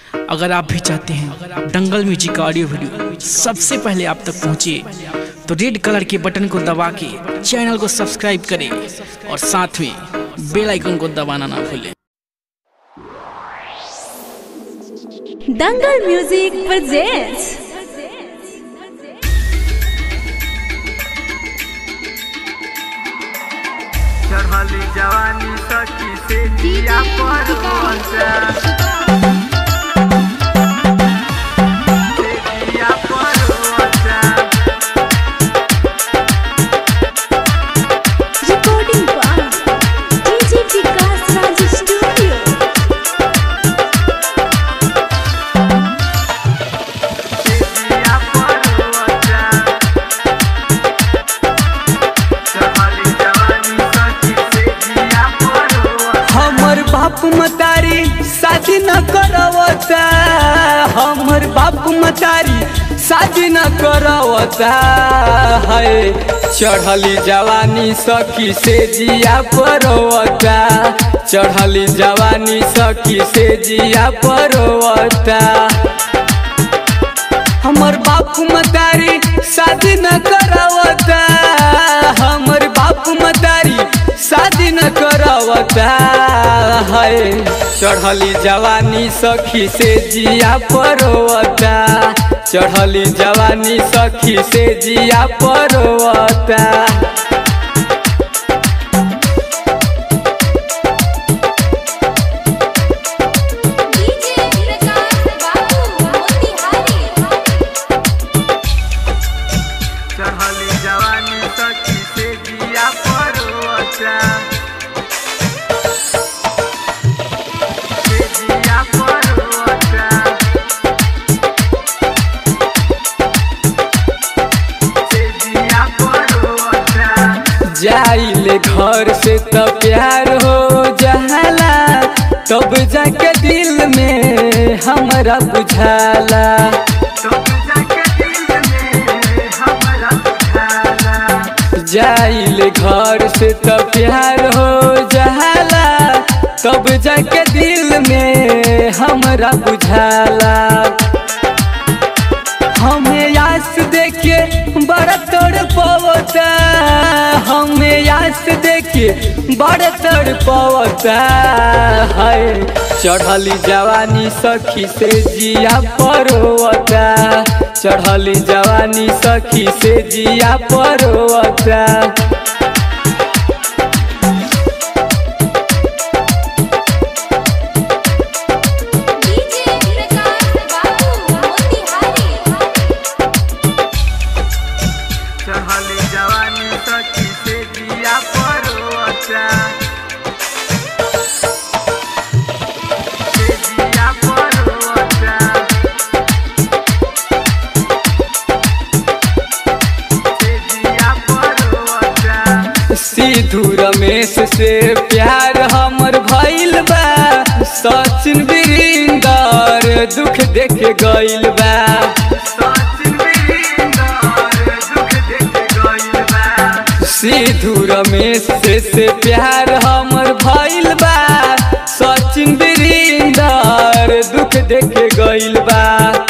अगर आप भी चाहते हैं दंगल म्यूजिक का ऑडियो वीडियो सबसे पहले आप तक पहुंचे तो रेड कलर के बटन को दबा के चैनल को सब्सक्राइब करें और साथ में बेल आइकन को दबाना ना भूलें दंगल म्यूजिक presents चढ़ली जवानी सखी से जिया पर पहुंचा जिया पर पहुंचा recording by DJ Vikas Raj Studio. जिया पर पहुंचा चढ़ली जवानी सखी से जिया पर पहुंचा हमर बाप मतारी शादी न करवता हमर बाप मतारी शादी न करवता है चढ़ली जवानी सखी से जिया परवता चढ़ली जवानी सखी से जिया परवता हमर बाप मतारी शादी न करवता हमर बाप मतारी शादी न करवता है चढ़ली जवानी सखी से जिया परवता चढ़ली जवानी सखी से जिया परवता DJ Vikas Babu Motihari. चढ़ली जवानी सखी से जिया पर पहुंचा से जिया पर पहुंचा से जिया पर पहुंचा जाइले घर से तो प्यार हो जाला तब जाके दिल में हमरा बुझाला तब जाके दिल में हमरा बुझाला जाइले घर से तो प्यार हो जाला तब जाके दिल में हमरा बुझाला हमें यास देखे बड़ा तोड़ पवता हमें यास देखे बड़ा तोड़ पवता है चढ़ली जवानी सखी से जिया परवता चढ़ली जवानी सखी से जिया परवता DJ Vikas Babu Motihari. चढ़ली जवानी सखी से जिया पर पहुंचा से जिया पर पहुंचा से जिया पर पहुंचा सिद्धू रमेश से प्यार हमर भइल बा सचिन वीरेंदर दुख देख गइल बा सचिन वीरेंद्र दुख देख गइल बा सिद्धू रमेश से, से प्यार हमर भइल बा सचिन वीरेंदर दुख देख गइल बा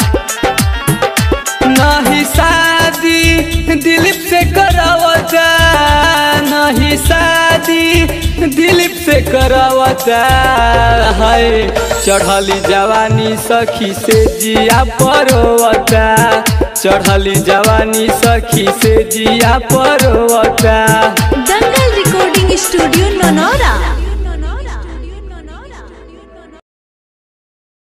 नहीं शादी दिलीप से करावता नहीं शादी दिलीप से करावता है चढ़ली जवानी सखी से जिया परवता चढ़ली जवानी सखी से जिया परवता दंगल Recording Studio Nonora.